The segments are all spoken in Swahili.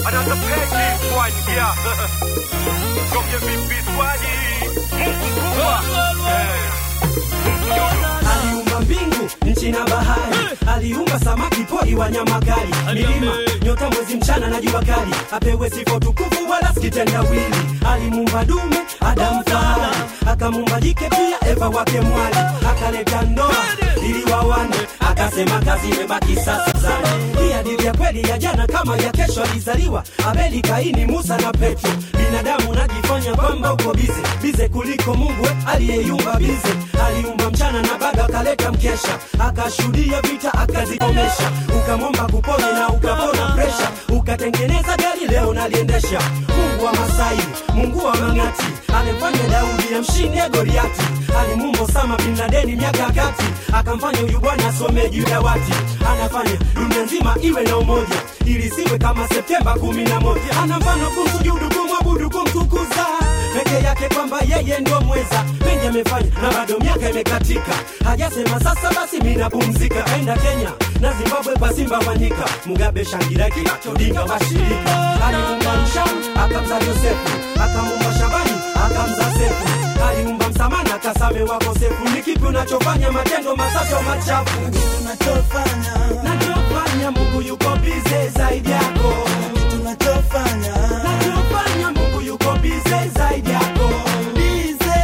Another page one, yeah. Don't give me this one. Mungu mkubwa. Eh. Mungu yuyu. aliumba mbingu nchi na bahari aliumba samaki pori wanyama kali milima nyota mwezi mchana na jua kali apewe sifa tukufu wala sikitendawili alimuumba dume adamu fahari akamuumba jike pia eva wake mwali akaleta ndoa ili wawane akasema kazi imebaki sasa zani hii hadithi ya kweli ya jana kama ya kesho alizaliwa abeli kaini musa na petro binadamu najifanya kwamba uko bize bize kuliko mungu we aliyeyumba bize aliumba mchana na bado akaleta mkesha akashuhudia vita akazikomesha ukamwomba kupone na ukapona presha ukatengeneza gari leo naliendesha mungu wa masai mungu wa mang'ati alimfanya daudi amshinde goliati alimumbo sama bin ladeni miaka ya kati akamfanya huyu bwana asome juu ya wati anafanya dunia nzima iwe na umoja ili siwe kama septemba kumi na moja ana mfano kumsujudu kumwabudu kumtukuza peke yake kwamba yeye ndio mweza mengi amefanya na bado miaka imekatika hajasema sasa basi mi napumzika aenda kenya na zimbabwe kwa simba wanyika mugabe shangira kinachodinga washirika aliumba mshamu akamza yosefu akamumba shabani akamza sefu aliumba msamana akasame wakosefu ni kipi unachofanya matendo masato machafu tunachofanya nachofanya mungu yuko bize zaidi yako tunachofanya nachofanya mungu yuko bize zaidi yako bize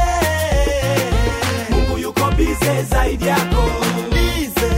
mungu yuko bize zaidi yako bize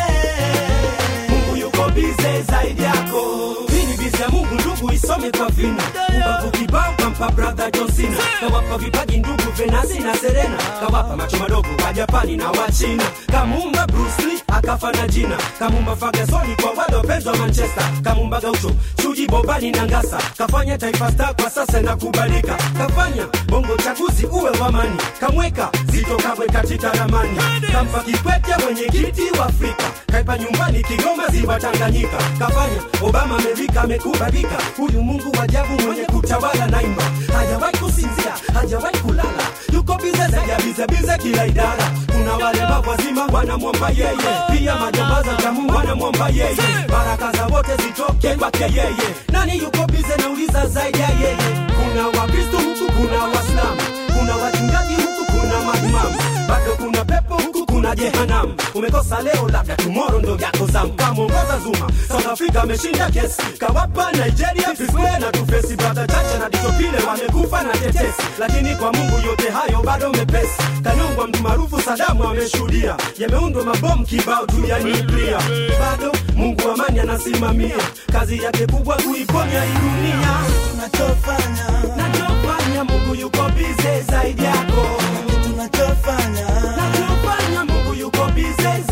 mungu yuko bize zaidi yako hii ni bize ya mungu ndugu isome kwa vina ubavu kibao kampa brother johnsina kawapa vipaji ndugu venasi na serena kawapa macho madogo wa japani na wa china kamumba bruce lee akafa na jina kamumba fagasoni kwa wale wapenzi wa manchester kamumba gaucho chuji bobani na ngasa kafanya taifa star kwa sasa na kubalika kafanya bongo chaguzi uwe wamani kamweka zito kabwe katika ramani kampa kikwete mwenyekiti wa afrika kaipa nyumbani kigoma ziwa tanganyika kafanya obama amerika amekubalika huyu mungu wajabu mwenye kutawala naimba hajawahi kusinzia hajawahi kulala yuko bize zaidi ya bize bize kila idara kuna wale wazima wanamwomba yeye pia majambaza jamu wanamwomba yeye baraka za wote zitoke kwake yeye nani yuko bize nauliza zaidi ya yeye kuna wakristo huku kuna waislamu kuna wachungaji huku kuna maimamu bado kuna pepo huku kuna jehanamu umekosa leo labda tumoro ndo yako zamu kamwongoza zuma south africa ameshinda kesi kawapa nigeria fiswe na tufesi brother chache na ditopile wamekufa na tetesi lakini kwa mungu yote hayo bado mepesi kanyongwa mtu maarufu sadamu ameshuhudia yameundwa mabomu kibao tu ya nuklia bado mungu amani anasimamia kazi yake kubwa kuiponya hii dunia tunachofanya nachofanya mungu yuko bize zaidi yako tunachofanya nachofanya mungu yuko bize